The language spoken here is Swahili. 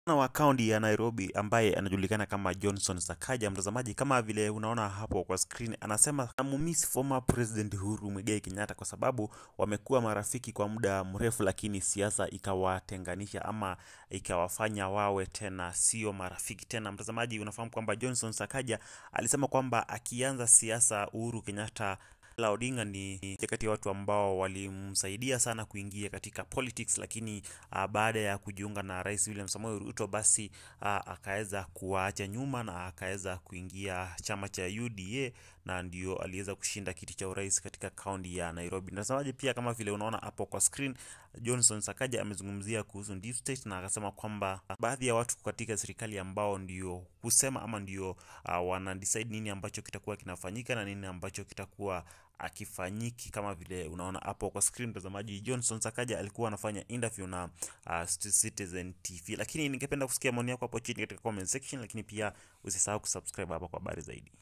wa kaunti ya Nairobi ambaye anajulikana kama Johnson Sakaja, mtazamaji, kama vile unaona hapo kwa screen, anasema amumiss former president Uhuru Muigai Kenyatta kwa sababu wamekuwa marafiki kwa muda mrefu, lakini siasa ikawatenganisha ama ikawafanya wawe tena sio marafiki tena. Mtazamaji, unafahamu kwamba Johnson Sakaja alisema kwamba akianza siasa Uhuru Kenyatta Raila Odinga ni kati ya watu ambao walimsaidia sana kuingia katika politics, lakini uh, baada ya kujiunga na Rais William Samoei Ruto basi uh, akaweza kuwaacha nyuma na akaweza kuingia chama cha UDA na ndio aliweza kushinda kiti cha urais katika kaunti ya Nairobi. Mtazamaji, pia kama vile unaona hapo kwa screen, Johnson Sakaja amezungumzia kuhusu deep state na akasema kwamba baadhi ya watu katika serikali ambao ndio kusema ama ndio uh, wana decide nini ambacho kitakuwa kinafanyika na nini ambacho kitakuwa akifanyiki kama vile unaona hapo kwa screen mtazamaji. Johnson Sakaja alikuwa anafanya interview na uh, Citizen TV, lakini ningependa kusikia maoni yako hapo chini katika comment section, lakini pia usisahau kusubscribe hapa kwa habari zaidi.